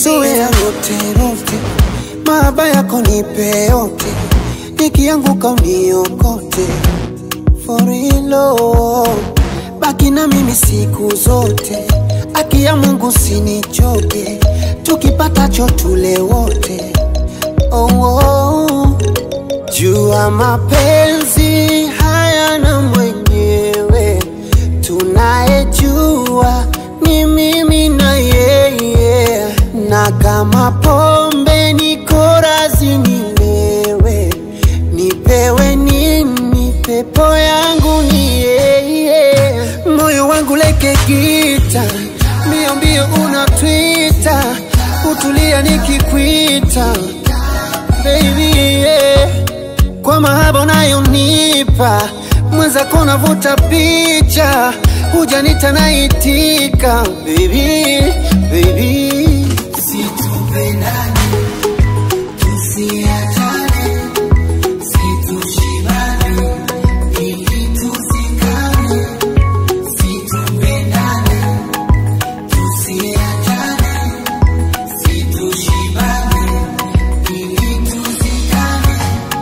mazoea yote rote, mahaba yako nipe yote, nikianguka uniokote for real. Baki na mimi siku zote, aki ya Mungu sinichoke, tukipatacho tule wote oh, oh. Jua mapenzi hayana mwenyewe, tunayejua ni mimi na yeye, na kama pombe niko razi nilewe, nipewe nini? Pepo yangu ni yeye, moyo wangu leke gita, mbio mbio unatwita, utulia nikikwita baby yeah. Kwa mahaba unayonipa mwenzako navuta picha, hujanita naitika baby, baby. Situpendane, tusiachane, situshibane, ili tuzikane. Situpendane, tusiachane, situshibane, ili tuzikane.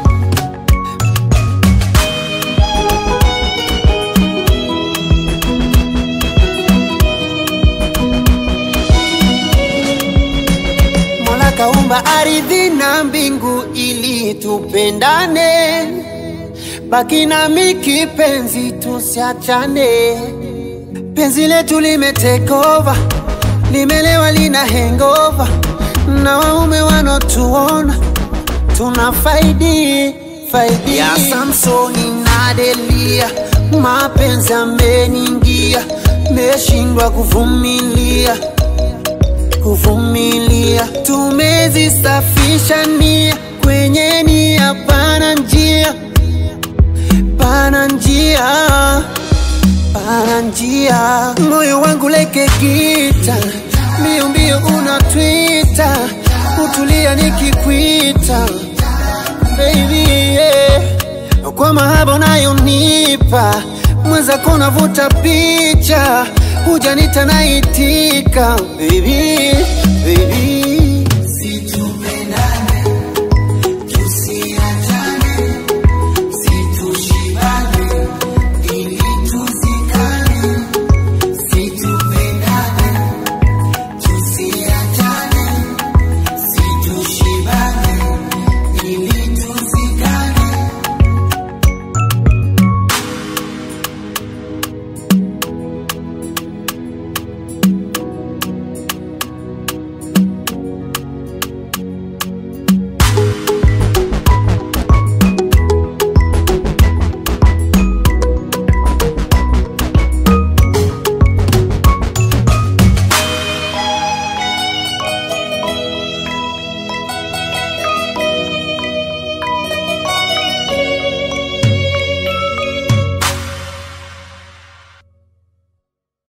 Mola kaumba ardhi na mbingu ili tupendane, baki nami kipenzi, tusiachane. Penzi letu limetekova, limelewa, lina hangover, na waume wanotuona tuna faidi faidi ya Samsoni na Delia, mapenzi ameningia, meshindwa kuvumilia kuvumilia, tumezisafisha nia kwenye nia, pana njia, pana njia, pana njia. Moyo wangu leke gita, mbio mbio unatwita, utulia nikikwita baby yeah. Kwa mahaba unayonipa mwenzako navuta picha, hujanita naitika baby, baby